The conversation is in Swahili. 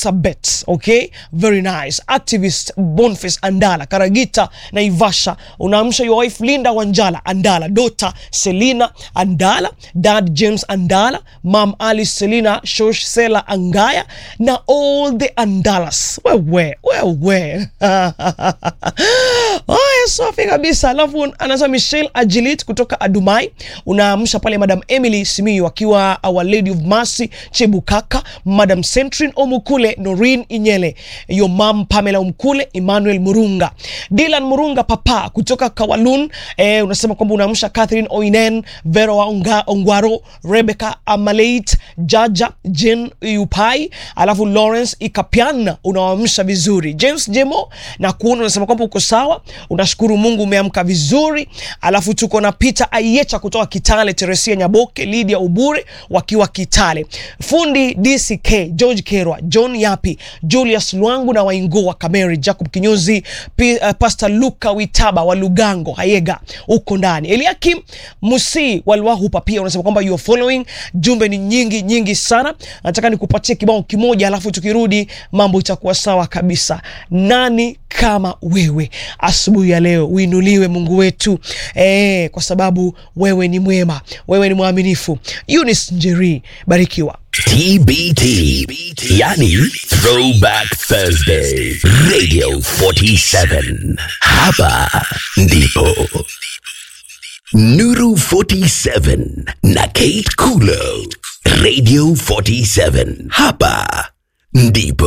Elsabet, okay, very nice. Activist Boniface Andala, Karagita Naivasha, unaamsha your wife Linda Wanjala Andala, daughter Selina Andala, dad James Andala, mom Alice Selina Shosh Sela Angaya na all the Andalas. Wewe, wewe. Haya, safi kabisa. Alafu anasema Michelle Agilit kutoka Adumai, unaamsha pale Madam Emily Simiyu akiwa Our Lady of Mercy Chebukaka, Madam Centrin Omukule, Noreen Inyele, your mom Pamela Omkule, Emmanuel Murunga, Dylan Murunga papa kutoka Kawalun. Eh, unasema kwamba unaamsha Catherine Oinen, Vera Onga, Ongwaro, Rebecca Amaleit, Jaja Jen Yupai, alafu Lawrence Ikapiana unawaamsha vizuri. James Jemo na kuona unasema kwamba uko sawa, unashukuru Mungu umeamka vizuri. Alafu tuko na Peter Ayecha kutoka Kitale, Teresia Nyaboke, Lydia Ubure wakiwa Kitale, fundi DCK George Kerwa, John Yapi, Julius Lwangu na Waingo wa Kameri, Jacob Kinyozi, P, uh, Pastor Luka Witaba wa Lugango Hayega huko ndani, Eliakim Musi Walwahupa pia unasema kwamba you are following. Jumbe ni nyingi nyingi sana, nataka nikupatie kibao kimoja, alafu tukirudi mambo itakuwa sawa kabisa. Nani kama wewe asubuhi ya leo uinuliwe Mungu wetu eh, kwa sababu wewe ni mwema, wewe ni mwaminifu. Eunice Njeri, barikiwa. TBT, yani Throwback Thursday, Radio 47. Hapa ndipo Nuru 47 na Kate Kulo, Radio 47. Hapa ndipo